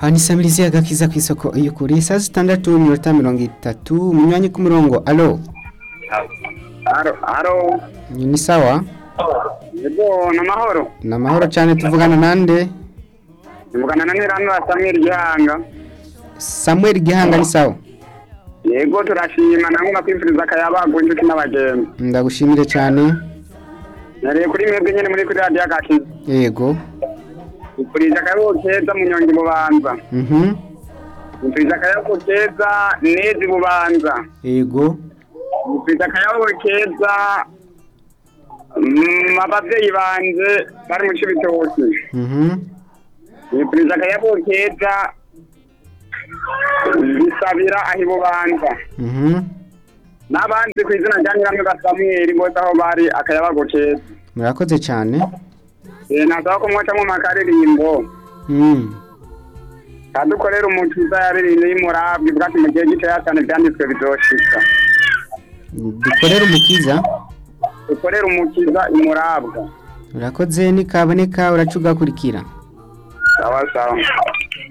hano isamirizi agakiza ku isoko y'ukuri saa zitandatu n'iminota mirongo itatu umunywanyi ku murongo alo Haro, haro. ni sawa Yego, na mahoro. ni amahoro cyane tuvugana nande Mvugana na Nirandwa Samuel Gihanga. samuel gihanga ni sawa Yego, turashima namwe makwifuriza akayabagu inshuti n'abagenzi. ndagushimire cyane Nareye kuri mwebwe nyene muri kuri radio agakiza. yego Ifurije akayabagu keza mu nyongi bubanza. mhm Ifurije akayabagu keza nezi bubanza. yego Ifurije akayabagu keza mm, abavyeyi banje bari mu Cibitoki. mhm Ifurije akayabagu keza bisabira aho ibubanza. mhm n'abandi ku izina rya nyiramwe Samuel bose aho bari akayabago keza murakoze cyane Eh, nasaba ko mwocamwo makaririmbo mhm kadukorera umukiza yaririmbye y'umurabwi bwati mu gihe gitoya cyane byanditswe bizoshika dukorere umukiza dukorera umukiza imurabwa urakoze nikaboneka uraca ugakurikira sawa sawa